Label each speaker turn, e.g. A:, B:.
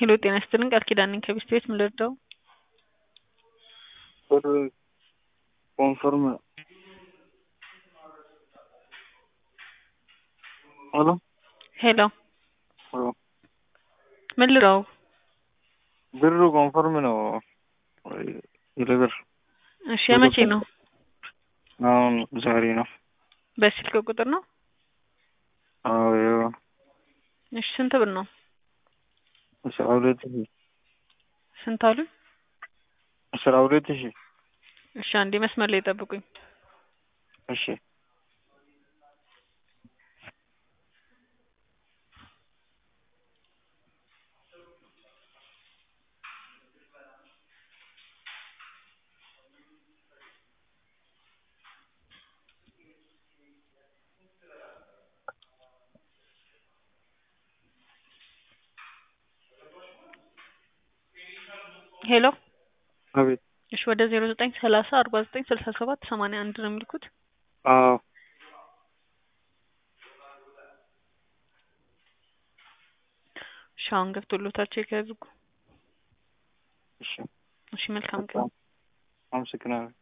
A: ሄሎ ጤና ይስጥልኝ ቃል ኪዳን ነኝ ከቢስት ቤት ምን ልርዳው?
B: ብር ኮንፈርም ሄሎ
A: ሄሎ
B: ሄሎ
A: ምን ልርዳው?
B: ብሩ ኮንፈርም ነው ይልብር
A: እሺ የመቼ ነው?
B: አሁን ዛሬ ነው።
A: በስልክ ቁጥር ነው?
B: አዎ ያው
A: እሺ ስንት ብር ነው?
B: አስራ ሁለት ሺህ
A: ስንት አሉ?
B: አስራ ሁለት ሺህ
A: እሺ አንዴ መስመር ላይ ጠብቁኝ።
B: እሺ
A: ሄሎ
B: አቤት
A: እሺ ወደ ዜሮ ዘጠኝ ሰላሳ አርባ ዘጠኝ ስልሳ ሰባት ሰማንያ አንድ ነው የሚልኩት።
B: አዎ
A: እሺ አሁን ገብቶሎታል ቼክ ያድርጉ።
B: እሺ
A: እሺ መልካም ቀን።
B: አመሰግናለሁ።